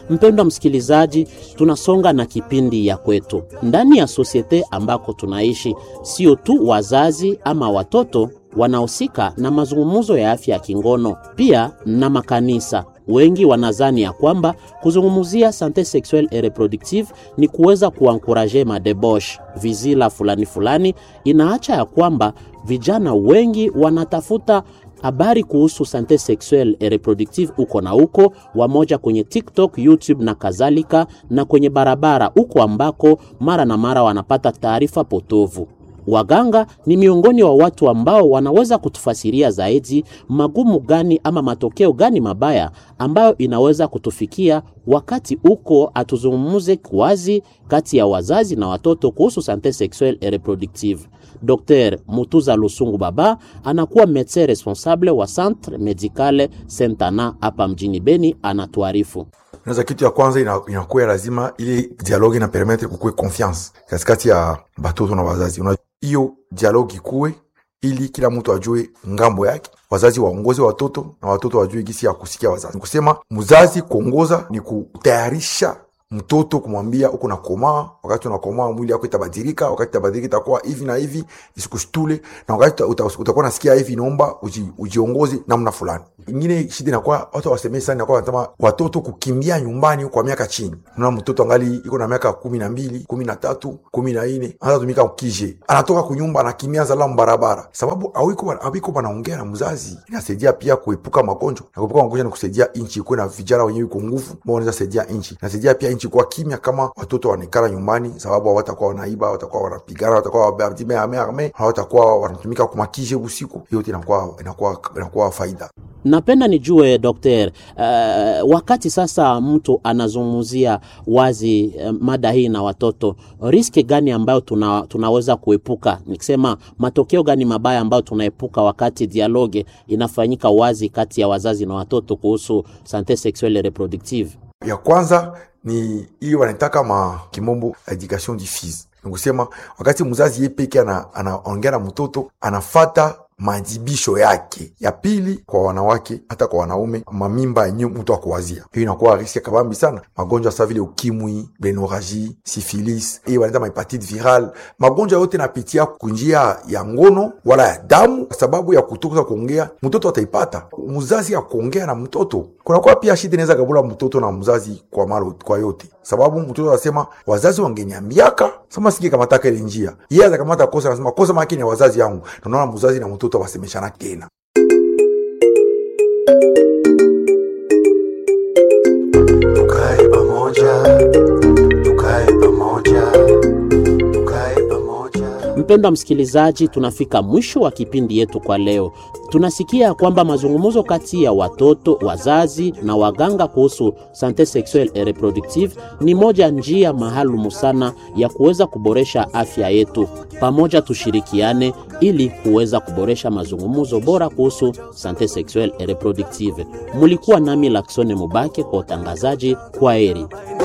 Mpendwa msikilizaji, tunasonga na kipindi ya kwetu ndani ya sosiete ambako tunaishi. Sio tu wazazi ama watoto wanahusika na mazungumzo ya afya ya kingono, pia na makanisa. Wengi wanazani ya kwamba kuzungumzia sante sexuelle et reproductive ni kuweza kuankuraje madebosh vizila fulani fulani. Inaacha ya kwamba vijana wengi wanatafuta habari kuhusu sante sexuelle et reproductive uko na uko wamoja kwenye TikTok, YouTube na kadhalika, na kwenye barabara uko ambako mara na mara wanapata taarifa potovu. Waganga ni miongoni wa watu ambao wanaweza kutufasiria zaidi magumu gani ama matokeo gani mabaya ambayo inaweza kutufikia wakati uko atuzungumuze wazi kati ya wazazi na watoto kuhusu sante sexuelle et reproductive. Dr Mutuza Lusungu Baba anakuwa medecin responsable wa Centre Medicale Sentana hapa mjini Beni, anatuarifu. Naza kitu ya kwanza inakuwa ina lazima ili dialogue ina permettre kukue confiance katikati ya batoto na wazazi. Hiyo dialogue ikuwe ili kila mtu ajue ngambo yake, wazazi waongoze watoto na watoto wajue gisi ya kusikia wazazi. Nikusema mzazi kuongoza ni kutayarisha mtoto kumwambia uko na komaa, wakati unakomaa mwili yako itabadilika, wakati itabadilika itakuwa hivi na hivi, isikushtule, na wakati utakuwa nasikia hivi, inaomba uji, ujiongoze namna fulani. Ingine shida inakuwa watu wasemee sana, inakuwa wanasema watoto kukimbia nyumbani kwa miaka chini. Unaona mtoto angali iko na miaka kumi na mbili, kumi na tatu, kumi na nne anaanza tumika ukije, anatoka kunyumba anakimbia zala barabara, sababu awiko awiko wanaongea na mzazi. Inasaidia pia kuepuka magonjwa, na kuepuka magonjwa ni kusaidia nchi ikuwe na vijana wenyewe iko nguvu, ambao wanaweza saidia nchi. Inasaidia pia nchi kuwa kimya kama watoto wanaikala nyumbani, sababu hawatakuwa wanaiba, hawatakuwa wanapigana, hawatakuwa hawatakuwa wanatumika kumakije usiku. Hiyo inakuwa inakuwa inakuwa faida. Napenda nijue dokter, uh, wakati sasa mtu anazungumzia wazi uh, mada hii na watoto, riski gani ambayo tuna, tunaweza kuepuka, nikisema matokeo gani mabaya ambayo tunaepuka wakati dialogue inafanyika wazi kati ya wazazi na watoto kuhusu sante sexuelle et reproductive? Ya kwanza ni hiyo wanaitaka ma kimombo education diffuse, nikusema wakati mzazi ye peke anaongea na mtoto anafata majibisho yake. Ya pili kwa wanawake hata kwa wanaume, mamimba yenye mtu akuwazia, hiyo inakuwa riski kabambi sana. Magonjwa sa vile ukimwi, benoraji, sifilis, hiyo wanaita mahepatite viral. Magonjwa yote napitia kunjia ya ngono wala ya damu, sababu ya kutoka kuongea, mtoto ataipata. Mzazi ya kuongea na mtoto, kunakuwa pia shida inaweza kabula mtoto na mzazi kwa malo, kwa yote sababu mtoto anasema wazazi wangeniambiaka sama siki kamataka ile njia, yeye atakamata kosa, anasema kosa makini ya wazazi yangu. Tunaona mzazi na mtoto wasemeshana tena. Tukae pamoja, tukae pamoja, tukae pamoja. Mpendwa msikilizaji, tunafika mwisho wa kipindi yetu kwa leo. Tunasikia kwamba mazungumzo kati ya watoto, wazazi na waganga kuhusu sante sexuelle et reproductive ni moja njia maalumu sana ya kuweza kuboresha afya yetu. Pamoja tushirikiane ili kuweza kuboresha mazungumzo bora kuhusu sante sexuelle et reproductive. Mulikuwa nami Laksone Mubake kwa utangazaji. Kwa heri.